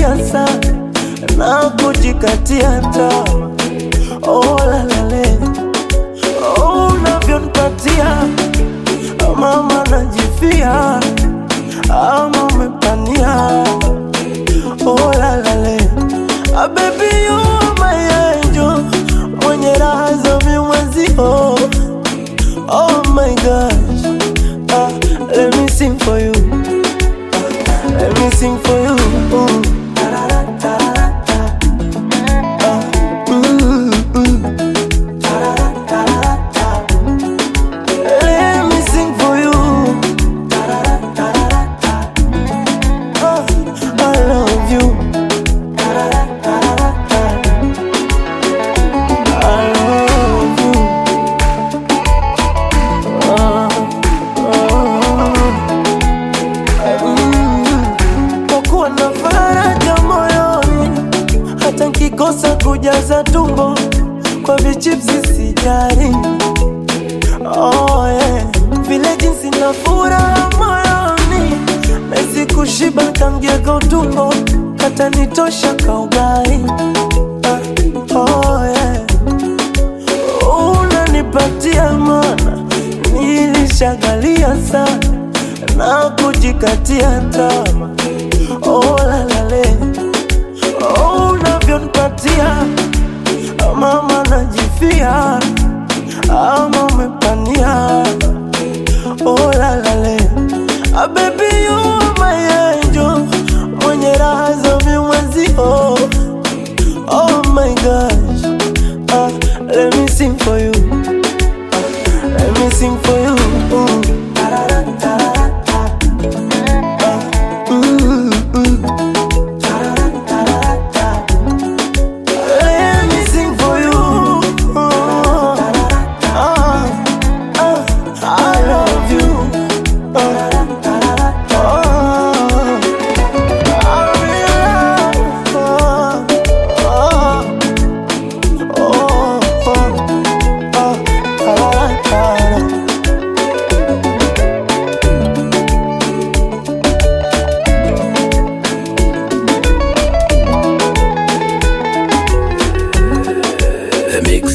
sana na kujikatia tamaa. Oh, lalale oh, unavyonipatia mama najifia ama umepania oh, lalale ah, baby you are my angel mwenye raha za mimwezio oh my gosh ah, let me sing for you ah, let me sing for you mm. Ah, mm, mm. Let me sing for you. Oh, I love you. I love you. Oh, oh, mm. Kwa kuwa na faraja moyoni, hata nkikosa kujaza tumbo kwa vichipsi sijari. Oh, yeah. Vile jinsi na furaha moyoni Mezi kushiba kamgego tumbo Kata nitosha kaugai ah, oh, yeah. Unanipatia mana Nilishagalia sana Na kujikatia tama Oh, lalale oh, Unavyonipatia Mama najifia ama umepania oh, lalale ah, baby you are my angel mwenye raha za mimwezio oh my gosh ah, let me sing for you ah, let me sing for you mm. Ah, mm, mm. Let me sing for you. Oh, ah, ah, I love you. Oh, oh, I really love. Oh, oh, oh, oh, oh, ah, ah. The Mix.